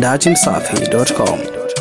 dachimsafi.com.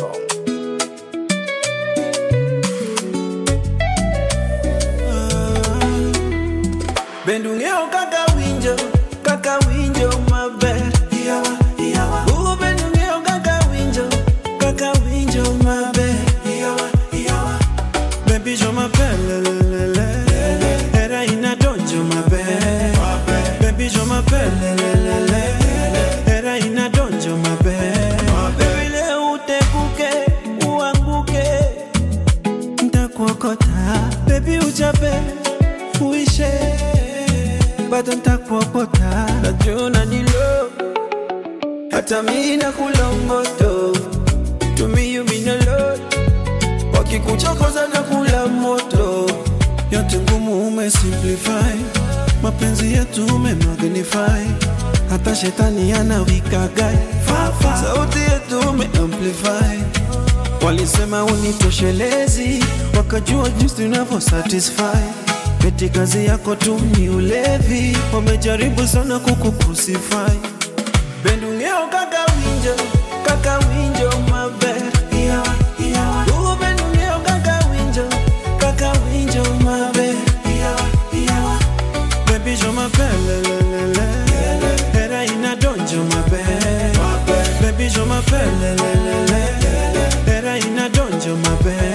Bendungeo kaka winjo, kaka winjo maber. Iyawa, iyawa. Ugo bendungeo kaka winjo, kaka winjo maber. Iyawa, iyawa. Baby jo maber, le, le, le, le. Era inadonjo maber. Baby jo maber, le, le, le, le. Era inadonjo maber. Baby leo utekuke, uanguke. Ntakuokota, baby uchape, uishe bado ntakuokota, najua ni low, hata mi nakula moto, to me you mean a lot, wakikuchokoza na kula moto, yote ngumu umesimplify, mapenzi yetu umemagnify, hata shetani anawikagai, sauti yetu umeamplify Walisema unitoshelezi, wakajua jinsi tunavyo satisfy. Eti kazi yako tu ni ulevi, wamejaribu sana kukucrucify. Bendungeo kaka winjo, kaka winjo maber. Iyawa, iyawa. Ugo bendungeo kaka winjo, kaka winjo maber. Iyawa, iyawa. Baby jo maber, le, le, le, le. Era inadonjo maber. Baby jo maber, le, le, le, le. Era inadonjo maber.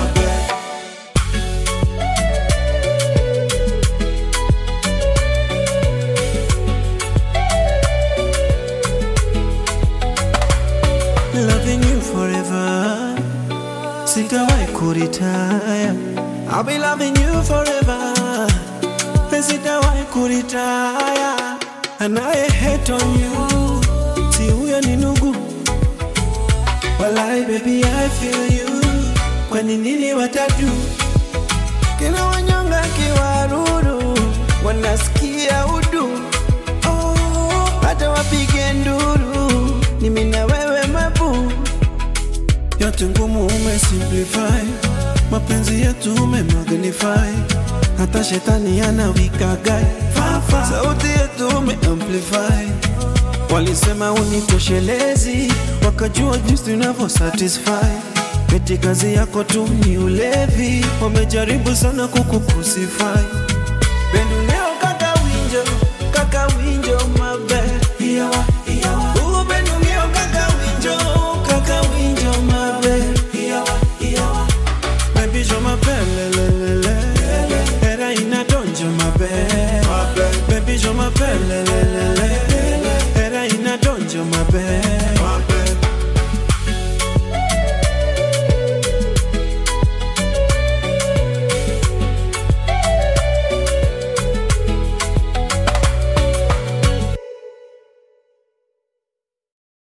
Loving you forever. Sitawahi kuritaya. I'll be loving you forever. Sitawahi kuritaya. Anaye hate on you. Si huyo ni nugu. Walai baby I feel you. Kwani nini watatu? Kina wanyonga kiwaruru. Wanasikia udu. Oh, hata wapige nduru. Ni mimi na wewe mabu. Yote ngumu umesimplify, mapenzi yetu umemagnify, hata shetani anawikagai, sauti yetu umeamplify. Walisema unitoshelezi, wakajua jinsi tunavyo satisfy. Eti kazi yako tu ni ulevi, wamejaribu sana kukucrucify. Bendu leo kaka winjo,